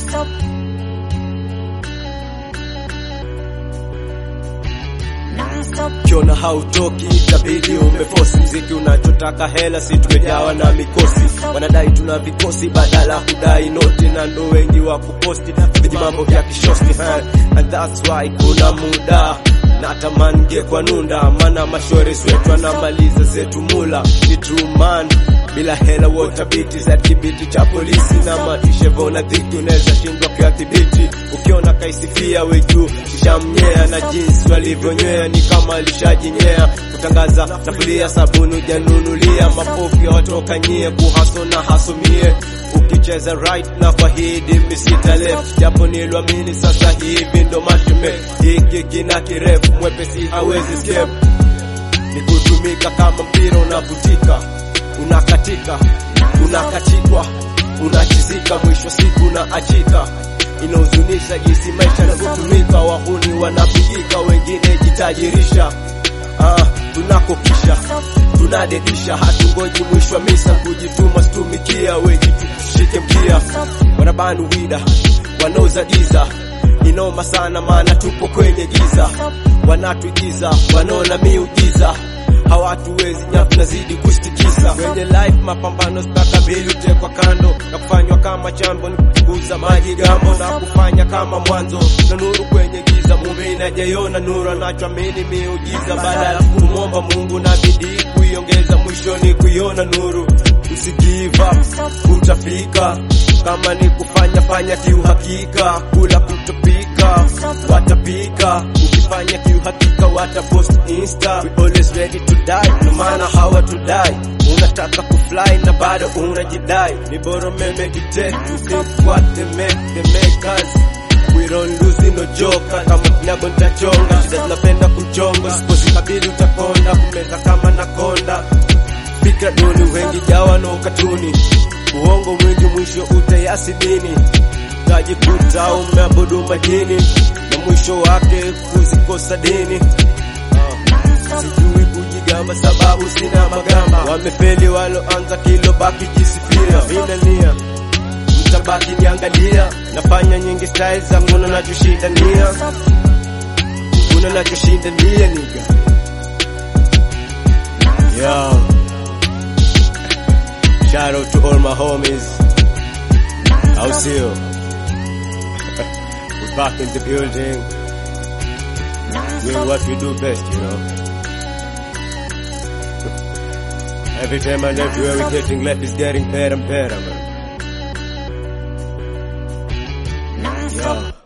Kiona hautoki itabidi umefosi mziki unachotaka hela, si tumejawa na mikosi. Wanadai tuna vikosi badala hudai noti, na ndo wengi wa kuposti viji mambo vya kishosti ha. And that's why kuna muda natamani ngekwa nunda, mana mashore swetu anamaliza zetu mula. Ni true man bila hela wotabiti za kibiti cha polisi na matishevona dhiki, unaweza shindwa kuyathibiti. Ukiona kaisifia we juu shishamnyea na jinsi walivyonywea ni kama alishajinyea kutangaza nafulia sabuni ujanunulia mapofu ya watoka nyie kuhaso na hasomie ukicheza right na fahidi misita left japo niliamini sasa hivi ndo mashime hiki kina kirefu mwepesi hawezi escape ni kutumika kama mpira unavutika unakatika unakatikwa unachizika mwisho siku unaachika inahuzunisha jinsi maisha yanavyotumika wahuni wanapigika wengine jitajirisha ah, tunakokisha tunadedisha hatungoji mwisho wa misa kujituma situmikia wejitushike mkia wanabanu wida wanaoza giza inoma sana maana tupo kwenye giza wanatuigiza wanaona miujiza hawatuwezi nya tunazidi kustikiza kwenye life mapambano stakabili utekwa kando na kufanywa kama chambo ni kupunguza maji gambo na kufanya kama mwanzo na nuru kwenye giza mume inajaiona nuru anachoamini miujiza baada ya kumwomba mungu na bidii kuiongeza mwishoni kuiona nuru usigive up utafika kama ni kufanya fanya kiuhakika kula kutopika watapika ukifanya kiuhakika watapost insta we always ready to die no maana hawa to die unataka kufly na bado unajidai ni bora meme kite to think what they make they make us we don't lose no joker kama kinyago nitachonga shida zinapenda kuchonga sipozikabili utakonda kumeka kama nakonda fikra duni wengi jawa na ukatuni uongo mwingi mwisho utayasidini tajikuta umeabudu majini na mwisho wake kuzikosa dini Ah, sijui kujigamba sababu sina magamba wamefeli waloanza kilo baki jisifia vina nia mtabaki niangalia nafanya nyingi style za kuna nachoshindania kuna nachoshindania niga Yo. Shout out to all my homies. Au sio? We're back in the building. Doing what we do best, you know. Every time and everywhere we're getting left is getting better and better, man. Yo.